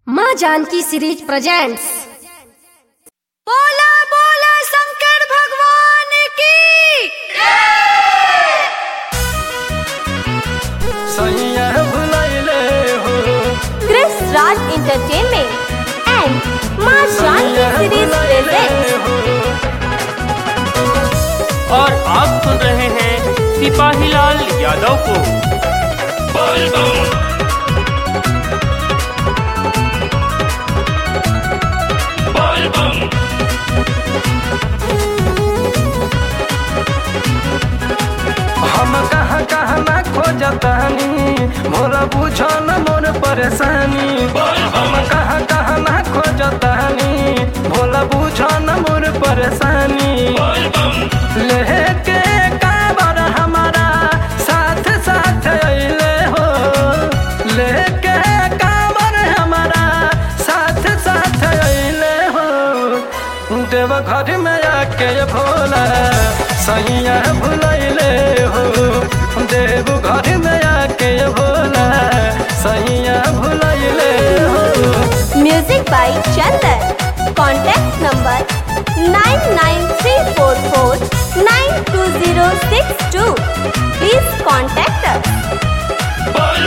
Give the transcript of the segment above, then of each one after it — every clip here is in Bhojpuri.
माँ जानकी सीरीज प्रेजेंट्स बोला बोला शंकर भगवान की सैया भुलैले हो Chris Raj Entertainment and Ma Shanti Series presents और आप सुन रहे हैं सिपाही लाल यादव को हम कहाँ कहाँ ना खोजतानी मोरा बुझो न मोर परेशानी हम कहाँ कहाँ ना खोजतानी भोला बुझो न मोर परेशानी लेके काबर हमारा साथ साथ अइले हो लेके काबर हमारा साथ साथ अइले हो देव घर में आके भोला सैया भुलैले हो देव घर में आके भोला सैया भुलैले हो Music by Chandan. Contact number 99344920062. Please contact us.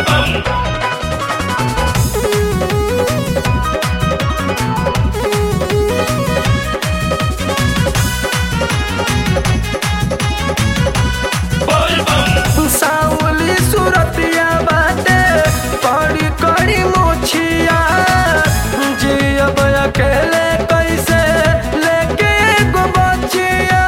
सावली सुरतिया बाटे कड़ी कड़ी मुछिया जियब अकेले कैसे लेके एगो बचिया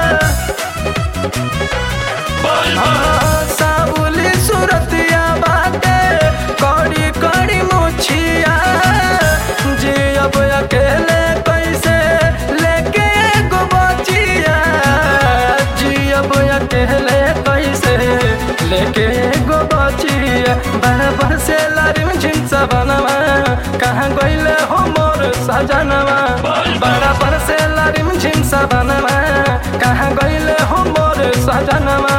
हाँ, सावली सुरतिया बाटे कड़ी कड़ी मुछिया जियब अकेले कैसे लेके एगो बचिया जियब अकेले कैसे लेके एगो बचिया बराबर से लारिम झिमसा बनवा कहाँ गइले हो मोर सजनवा बराबर से लारिम झिमसा बनवा कहाँ गइले हो मोर सजनवा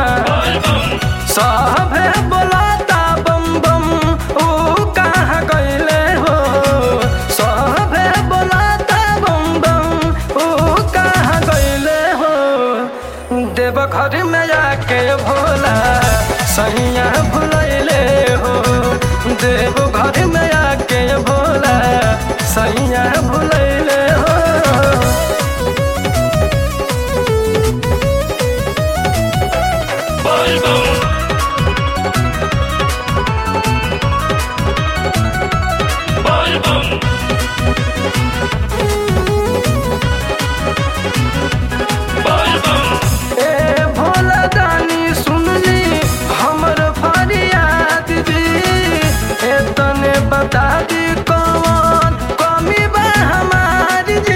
सभे बोलाता बम बम ऊ कहाँ गइले हो सभे बोलाता बम बम ऊ कहाँ गइले हो देव घर में आके भोला सैया भुलैले हो देव घर में आके भोला सैया भुलैले हो ए भोला दानी सुनली हमर फरियाद जी ए तने बता दी कौन कमी बा हमार जी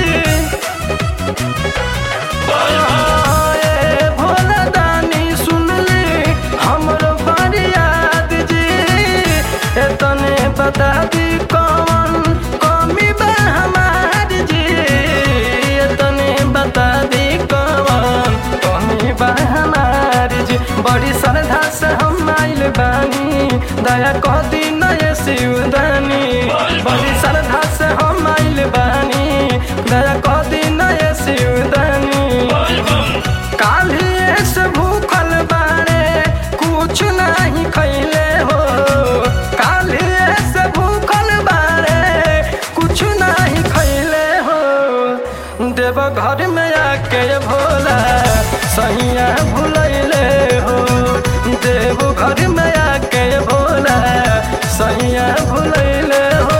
ए भोला दानी सुनली हमर फरियाद जी ए तने बता दी कौन कमी बा हमार जी ए तने बता दी कौन कमी बा हमार जी बड़ी श्रद्धा से हम आइल बानी दया कह दी नय शिवदानी बड़ी श्रद्धा से हम आइल बानी दया कह दी नय शिवदानी काल्हिए से भूखल बारे कुछ नहीं खैले हो काल्हिए से भूखल बारे कुछ नहीं खैले हो देव घर में आके भोला सैया भुलैले हो देव घर में आके भोला सैया भुलैले हो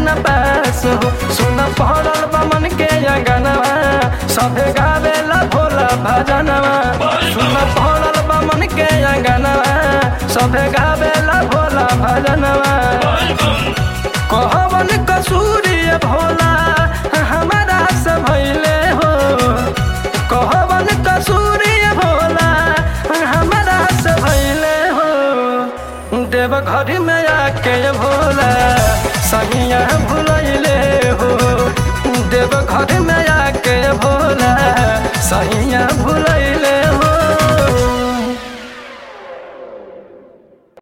न पास हो सुन पड़ल बा मन के अंगनवा सभे गावेला भोला भजनवा सुन पड़ल बा मन के अंगनवा सभे गावेला भोला भजनवा कहवन कसूरी भोला हमारा से भैले हो कहवन कसूरी भोला हमारा से भैले हो देव घर में आके भोला सहिया भुलैले हो देव घर में आके भोला सहिया भुलैले